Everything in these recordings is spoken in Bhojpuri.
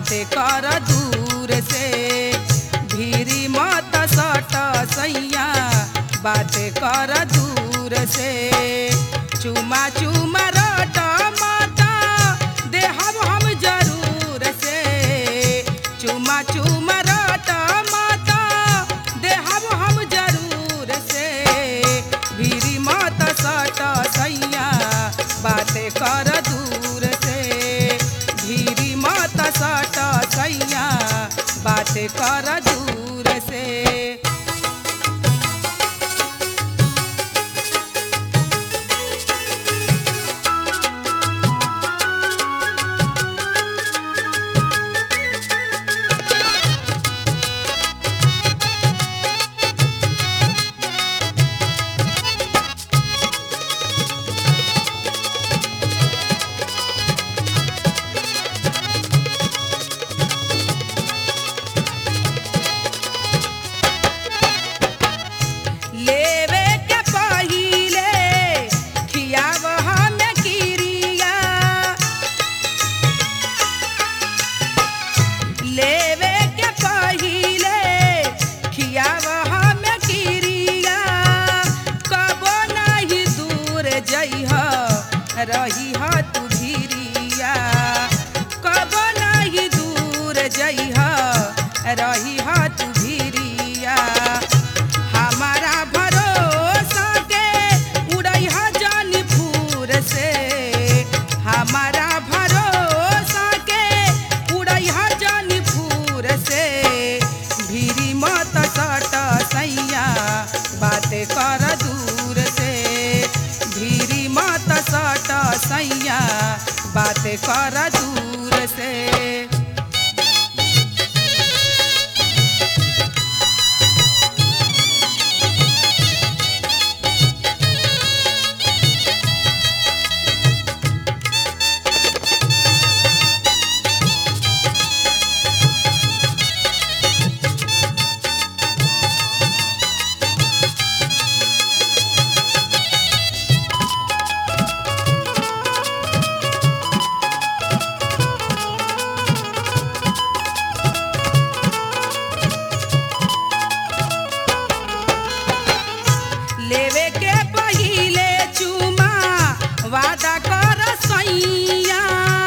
बाते कर दूर से भीरी मत सट सैया बाते कर दूर से चुमा चुमा रट माता देहब हम जरूर से चुमा चुमा रट माता देहब हम जरूर से भीरी मत सट सैया बाते कर दूर से भीरी मत सट सैया बाते कर दूर से लेवे के पहिले खियाव हमें किरिया लेवे के पहिले खियाव हमें किरिया कबो नहीं दूर जइह रही ह तू धीरिया कबो नहीं दूर जइह रही ह तू धीरिया हमारा भरोसा के उड़ई जानी फूर से हमारा भरोसा के उड़ई जानी फूर से भीरी मत सट सैया बाते कर दूर से भीरी मत सट सैया बाते कर दूर से लेवे के पहिले चुमा वादा कर सैया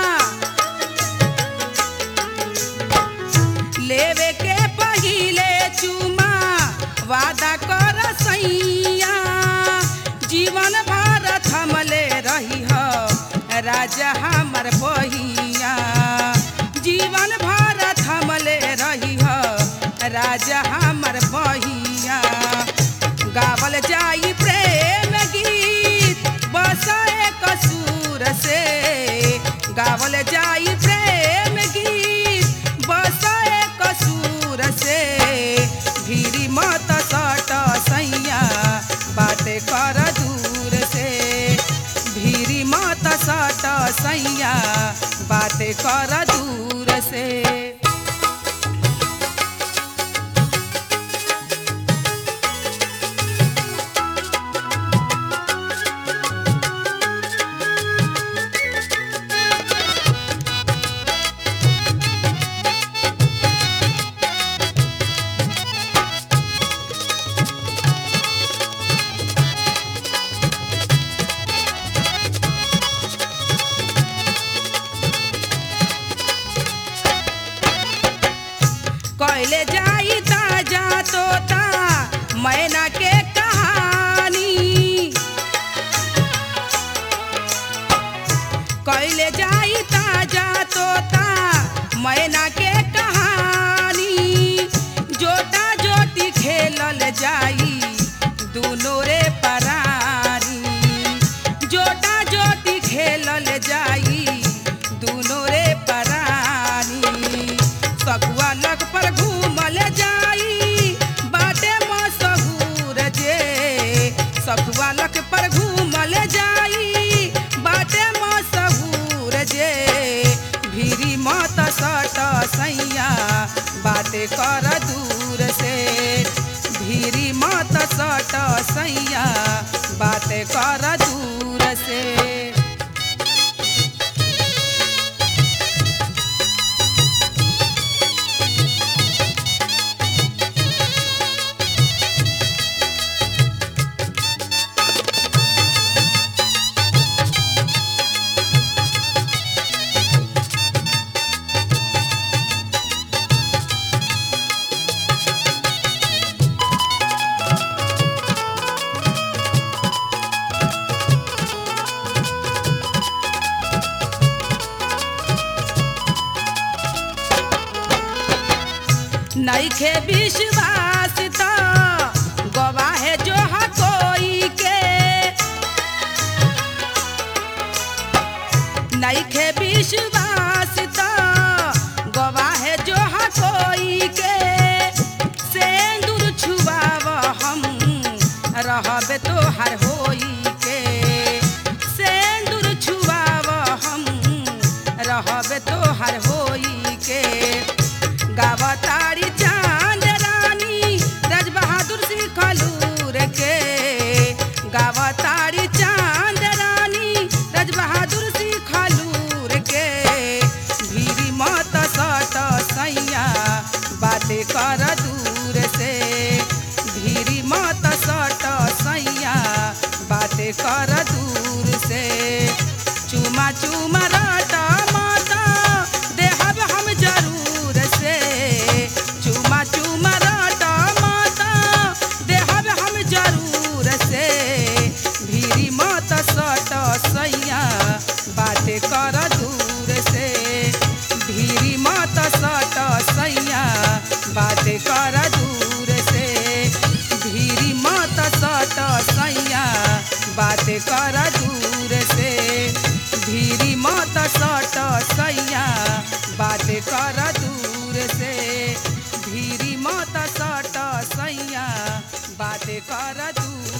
लेवे के पहिले चुमा वादा कर सैया जीवन भर थमले रही हो राजा हमर बहिया जीवन भर थमले रही हो राजा हमर बहिया गावल जाई प्रेम गीत बस एक सुर से गावल जाई प्रेम गीत बस एक सुर से भीरी मत सट सैया बाते कर दूर से भीरी मत सट सैया बाते कर दूर से कैले जाई ताजा तोता मैना के कहानी कैले जाई ताजा तोता मैना के कहानी जोटा जोटी खेलल जाई दुनो रे परानी जोटा जोटी खेलल जाई दुनो रे परानी सकुआ लग पर घूमल जाई बाटे मशहूर जे सकुआ लग पर घूमल जाई बाटे मशहूर जे भीरी मत सट सैया बाटे कर दूर से भीरी मत सट सैया बाटे कर दूर से नइखे विश्वास त गवाहे जो हा कोई के नइखे विश्वास त गवाहे जो हा कोई के सेंदूर छुआव हम रहबे तोहार होई के सेंदूर छुआव हम रहबे तोहार होई के गावतारी चांद रानी राज बहादुर सिंह खलूर के गावतारी चांद रानी राज बहादुर सिंह खलूर के भीरी मत सट सैया बातें कर दूर से भीरी मत सट सैया बातें कर दूर से चुमा चुमा रट मत देहब हम जरूर से चुमा चुमा रट मत देहब हम जरूर से भीरी मत सट सैया बातें कर दूर से भीरी मत सट सैया बातें कर दूर से भीरी मत सट सैया बातें कर दूर से भीरी मत सट सैया बातें कर दूर से भीरी मत सट सैया बातें कर दूर